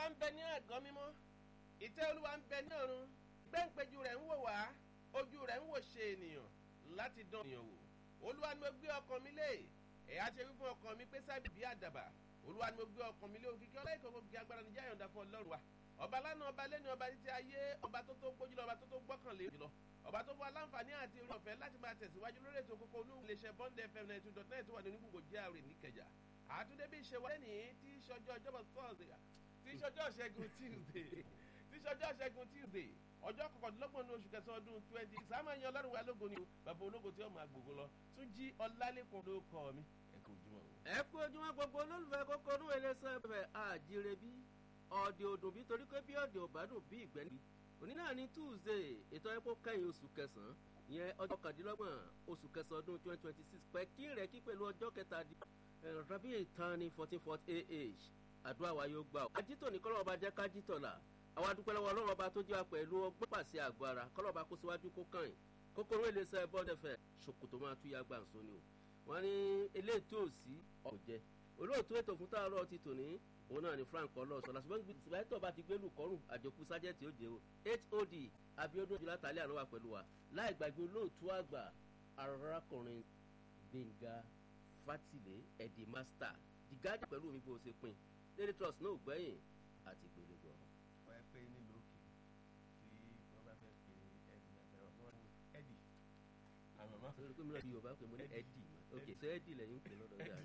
ń bẹ ní àgọ́ mímọ́ ìtẹ́ olúwa ń bẹ ní ọ̀run gbẹ́ǹpẹ́jú rẹ̀ ń wò wá ojú rẹ̀ ń wò ṣe ènìyàn láti dán ènìyàn wò olúwa ni mo gbé ọkàn mi lé ẹ̀yà ṣe wí fún ọkàn mi pé sábì bí àdàbà olúwa ni mo gbé ọkàn mi lé òkìkí ọlọ́ìkọ̀kọ̀ gbé agbára níjà yọ̀ǹda fún ọlọ́run wa ọba lánàá ọba lẹ́nu ọba títí ayé ọba tó tó gbójú lọ ọba tó tó gbọ́kànlé jùlọ ọba tó fún aláǹfààní àti orí ọ̀fẹ́ láti máa tẹ̀síwájú lórí ètò kókó olúwo iléeṣẹ́ bond fm ninety two dot nine tó wà ní onígbògbò jr níkẹjà àtúndé bí ìṣe wọlé ní tí ìṣọjọ́ ọjọ́bọ̀ thursday tí ìṣọjọ́ ṣẹ́gun tuesday tí ìṣọjọ́ ṣẹ́gun tuesday ọjọ́ kọkàndínlọ́gbọ̀n ní oṣù kẹsàn-án ọdún twenty sáàmà yan ọlọ́run wa lógo ni o bàbá ológo tí ó máa gbogbo lọ tún jí ọlálẹ́kùn ló kọ́ mi ẹ kò ojúmọ́ o. ẹ kú ojúmọ́ gbogbo olólùfẹ́ kókó inú iléeṣẹ́ ẹ̀fẹ̀ àjíire bí ọ̀dẹ̀ òdùn bí torí pé bí ọ̀dẹ̀ òbádùn bí ìgbẹ́ níbi òní náà ní tuesday ètò ẹ̀kọ́ kẹ́yìn oṣù kẹsàn-án ìyẹn ọjọ́ kàdínlọ́gbọ̀n oṣù kẹsàn-án ọdún twenty twenty six pẹ́ kí rẹ̀ kí pẹ̀lú ọjọ́ kẹtàdí rabi ìtàn ní fourteen forty ah àdúrà wa yóò gbà ó. ajítọ̀ ní kọ́lọ́ ọba jẹ́ kájítọ̀ là àwa dúpẹ́ lọ́wọ́ ọlọ́run ọba tó jẹ́ wa pẹ̀lú ọgbọ́n pàṣẹ àgọ́ ara kọ́lọ́ ọba kó síwájú kó kàn yín kókóró iléeṣẹ́ bọ́dẹ̀fẹ̀ ṣòkòtò máa tú yá gbàǹso ni o wọ́n ní eléyìí tó sí ọ̀jẹ̀ olóòtú ètò fún táàrọ̀ ti tò ní òun náà ni frank ọlọ́sọ̀lá ṣùgbọ́n ìgbàtọ̀ bá ti gbélú kọ́rùn àjòkú sájẹ́tì ó jẹ́ o hod abiodun ojúlá tàlẹ́ àná wà pẹ̀lú wa láì gbàgbé olóòtú àgbà arákùnrin gbẹ̀ngà fatile ẹ̀dì master jìgáàjì pẹ̀lú mi bó ṣe pin daily trust náà gbẹ̀yìn àti gbẹ̀lẹ́gbọ̀. wọ́n ẹ pé nílùú òkè tí wọ́n bá fẹ́ pe ẹ̀dì àtẹ̀rọ̀ wọ́n ní ẹ̀dì àmọ́ má. sọ pé mi náà di yorùbá pé mo ní ẹ̀dì ok ṣé ẹ̀dì lẹ́yìn ń pè lọ́dọ̀ yà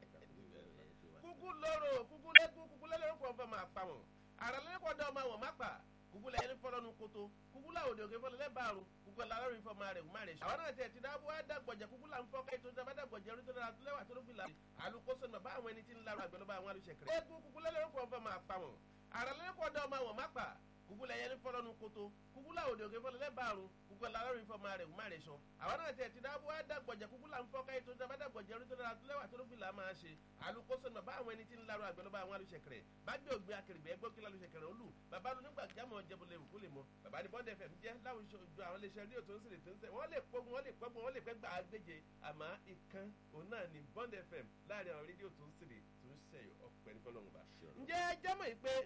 kúkú lóró kúkú lẹ́kún kúkú lẹ́lẹ́rú kan fẹ́ máa pa wọn àrà lẹ́kọ̀ọ́ dọ́ ọmọ àwọn má pa kúkú lẹ́yìn fọlọ́nu koto kúkú láwòdì òkè fọlọ́ lẹ́bàárù kúkú lárọ́rin fọ́ máa rẹ̀ wọ́n máa rẹ̀ ṣe. àwọn náà tẹ̀ ti dábò á dàgbọ̀jẹ̀ kúkú là ń fọ́ kẹ́tọ́ dábà dàgbọ̀jẹ̀ orí tó dára tó lẹ́wà tó ló fi là alùkóso bàbá àwọn ẹni tí ń larọ àgbẹ̀lọ́ba àwọn alùsẹ̀kẹrẹ. lẹ́kún kúkú lẹ́lẹ́rú kan fẹ́ máa pa wọn àrà lẹ́kọ̀ọ́ dọ́ ọmọ àwọn má pa kúkú lẹ́yìn fọlọ́nu koto kúkú láwòdì òkè fọlọ́ lẹ́bàárù kúkú lárọ́rin fọ́ máa rẹ̀ wọ́n máa rẹ̀ ṣọ. àwọn náà tẹ̀ ti dábò á dàgbọ̀jẹ̀ kúkú là ń fọ́ kẹ́tọ́ dábà dàgbọ̀jẹ̀ orí tó dára tó lẹ́wà tó ló fi là máa ṣe alùkóso bàbá àwọn ẹni tí ń larọ àgbẹ̀lọ́ba àwọn alùsẹ̀kẹrẹ bá gbé ògbé akèrègbè ẹgbẹ́ kí lálùsẹ̀kẹrẹ olù bàbá ló nígbà jámọ̀ jẹ́bùlẹ̀ òkú lè mọ bàbá ní bọ́ndẹ̀ fẹ̀mí jẹ́ láwùjọ àwọn iléeṣẹ́ rédíò tó ń sèrè tó ń sẹ̀ wọ́n lè pogun wọ́n lè pọ́gun wọ́n lè pẹ́ gbà á gbéje àmọ́ ìkan òun náà ní bọ́ndẹ̀ fẹ̀m láàrin àwọn rédíò tó ń sèrè tó ń sẹ̀yọ̀ ọ̀pẹ̀ ní fọlọ́run bá. ǹjẹ́ jámọ̀ yìí pé